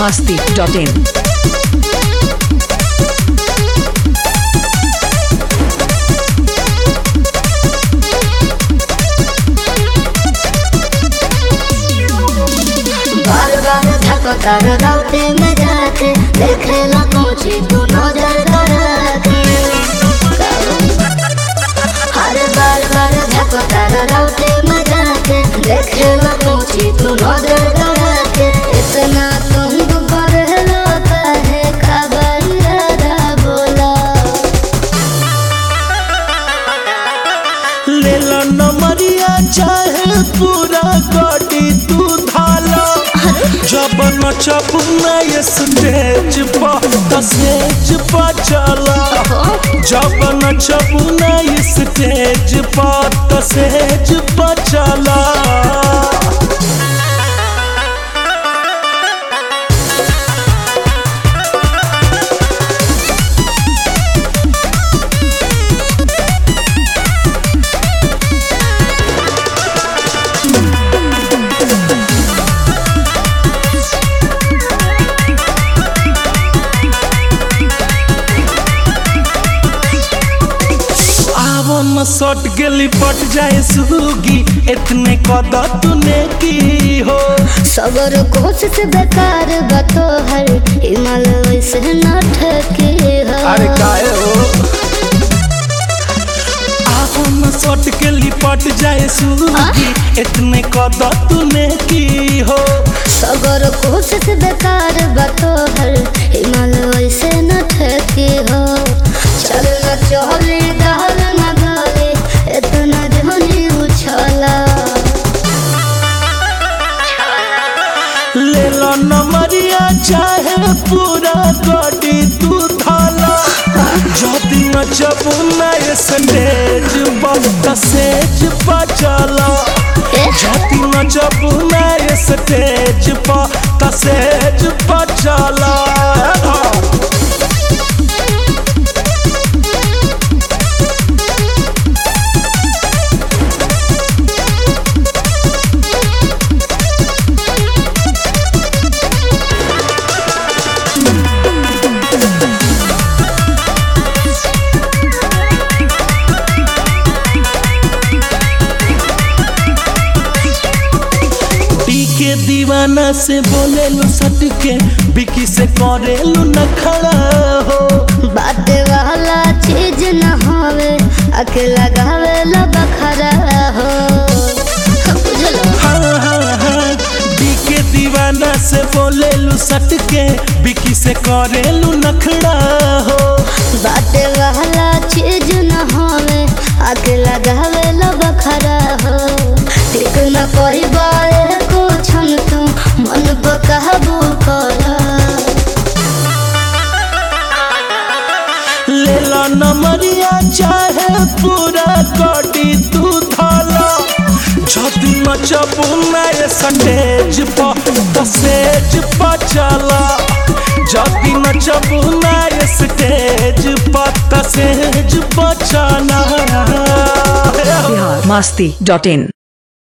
masti.in. बार बार धको तार राउते में जाके देखे ला पहुंची तू नजर करके हर बार बार धको तार राउते में जाके देखे ला पहुंची तू नजर करके इतना तुम पर लोता है खबर दादा बोला लेला नमरिया चाहे पूरा गाड़ी तू धाला जब नचब नए स्टेज पर स्टेज पर चला जब नचब नए स्टेज पर स्टेज पर चला आवो न सट गेली पट जाए सुगी इतने कदा तूने की हो सबर कोशिश बेकार बतो हर हिमाल वैसे न ठके हो अरे काहे हो आवो न सट गेली पट जाए सुगी इतने कदा तूने की हो सबर कोशिश बेकार बतो हर हिमाल वैसे न ठके हो चल न चले गाल न गाले इतना जहनी उछला ले लो नमरिया चाहे पूरा गाड़ी तू थाला जदी नचब नए स्टेज पर सेज बचला जदी नचब नए स्टेज पर सेज बचला पी के दीवाना से बोले लो सट के बिकी से करे लो न खड़ा हो बात वाला चीज न होवे अकेला गावे ला बखरा हो बुझलो हाँ हाँ हाँ बीके दीवाना से बोले लू सट के बिकी से करे लू नखड़ा हो बाटे वाला चीज न होवे आके लगावे लो बखरा हो ठीक न कोई बारे को छन तू मन बकाबू करा ले लो नमरिया चाहे पूरा गाड़ी तू थाला जदी नचब नए स्टेज पर सेज पर चला जदी नचब नए स्टेज पर सेज पर चला Bihar masti.in.